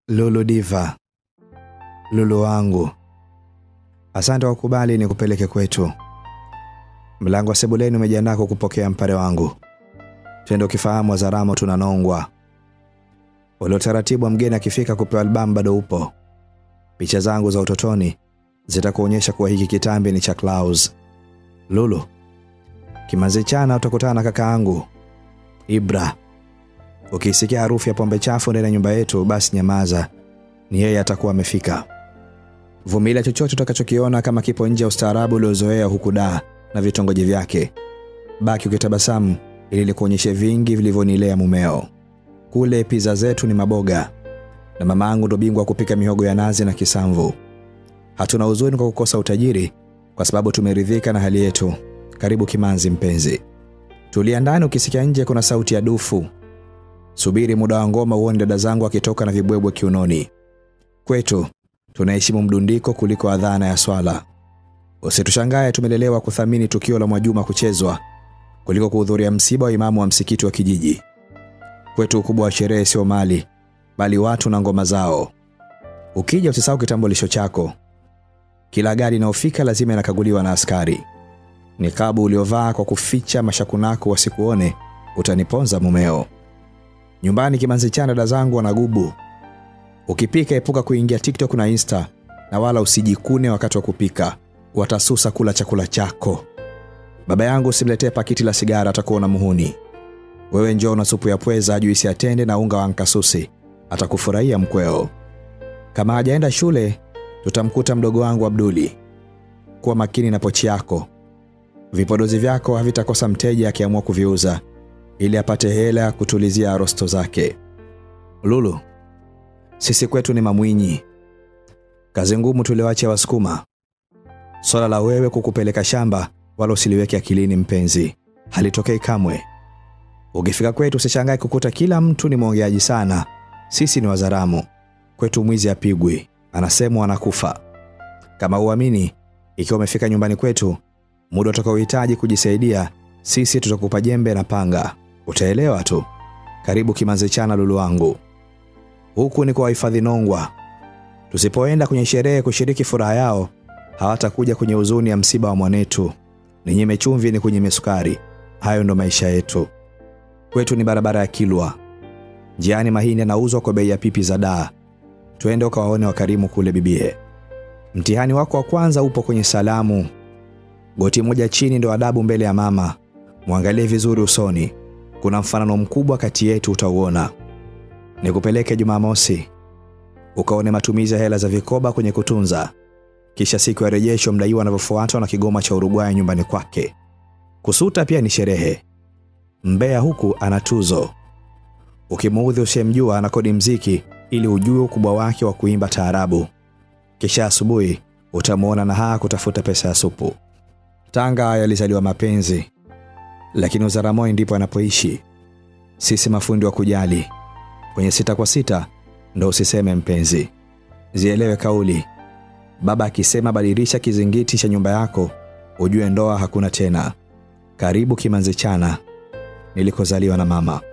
Lulu Diva, Lulu wangu, asante kwa kukubali ni kupeleke kwetu. Mlango wa sebuleni umejiandaa kukupokea mpare wangu. Twende ukifahamu Wazaramo tunanongwa. Ule utaratibu wa mgeni akifika kupewa albamu bado upo. Picha zangu za utotoni zitakuonyesha kuwa hiki kitambi ni cha Klaus. Lulu, kimanzi chana utakutana na kaka yangu Ibra. Ukisikia harufu ya pombe chafu ndani ya nyumba yetu, basi nyamaza, ni yeye atakuwa amefika. Vumilia chochote utakachokiona kama kipo nje ya ustaarabu uliozoea huku daa na vitongoji vyake. Baki ukitabasamu ili nikuonyeshe vingi vilivyonilea mumeo. Kule pizza zetu ni maboga na mama yangu ndo bingwa wa kupika mihogo ya nazi na kisamvu. Hatuna huzuni kwa kukosa utajiri kwa sababu tumeridhika na hali yetu. Karibu Kimanzi mpenzi. Tulia ndani, ukisikia nje kuna sauti ya dufu. Subiri muda wa ngoma uone dada zangu akitoka na vibwebwe kiunoni. Kwetu tunaheshimu mdundiko kuliko adhana ya swala. Usitushangae tumelelewa kuthamini tukio la Mwajuma kuchezwa kuliko kuhudhuria msiba wa imamu wa msikiti wa kijiji. Kwetu ukubwa wa sherehe sio mali, bali watu na ngoma zao. Ukija usisahau kitambulisho chako. Kila gari inayofika lazima inakaguliwa na askari. Nikabu uliovaa kwa kuficha mashakunako wasikuone, utaniponza mumeo. Nyumbani Kimanzi chana dada zangu wanagubu. Ukipika epuka kuingia TikTok na Insta na wala usijikune wakati wa kupika. Watasusa kula chakula chako. Baba yangu usimletee pakiti la sigara atakuona muhuni. Wewe njoo na supu ya pweza, juisi ya tende na unga wa nkasusi. Atakufurahia mkweo. Kama hajaenda shule, tutamkuta mdogo wangu Abduli. Kuwa makini na pochi yako. Vipodozi vyako havitakosa mteja akiamua kuviuza ili apate hela kutulizia rosto zake. Lulu, sisi kwetu ni mamwinyi. Kazi ngumu tulioacha Wasukuma. Swala la wewe kukupeleka shamba wala usiliweke akilini mpenzi, halitokei kamwe. Ukifika kwetu usishangae kukuta kila mtu ni mwongeaji sana. Sisi ni Wazaramu, kwetu mwizi apigwi, anasemwa anakufa. Kama uamini, ikiwa umefika nyumbani kwetu, muda utakaohitaji kujisaidia, sisi tutakupa jembe na panga, utaelewa tu. Karibu Kimanzi chana lulu wangu. Huku ni kwa wahifadhi Nongwa. Tusipoenda kwenye sherehe kushiriki furaha yao, hawatakuja kwenye huzuni ya msiba wa mwanetu. Ni nyime chumvi, ni kunyime sukari. Hayo ndo maisha yetu. Kwetu ni barabara ya Kilwa. Njiani mahindi yanauzwa kwa bei ya pipi za daa. Twende ukawaone wakarimu kule bibie. Mtihani wako wa kwanza upo kwenye salamu. Goti moja chini ndo adabu mbele ya mama. Mwangalie vizuri usoni. Kuna mfanano mkubwa kati yetu utauona. Nikupeleke Jumamosi ukaone matumizi ya hela za vikoba kwenye kutunza. Kisha siku ya rejesho mdaiwa anavyofuatwa na kigoma cha Uruguay nyumbani kwake. Kusuta pia ni sherehe. Mbea huku ana tuzo. Ukimuudhi usiyemjua anakodi mziki ili ujue ukubwa wake wa kuimba taarabu. Kisha asubuhi utamwona na haa kutafuta pesa ya supu. Tanga yalizaliwa mapenzi, lakini Uzaramoi ndipo anapoishi. Sisi mafundi wa kujali. Kwenye sita kwa sita ndo usiseme mpenzi. Zielewe kauli. Baba akisema badilisha kizingiti cha nyumba yako, ujue ndoa hakuna tena. Karibu Kimanzi chana nilikozaliwa na mama.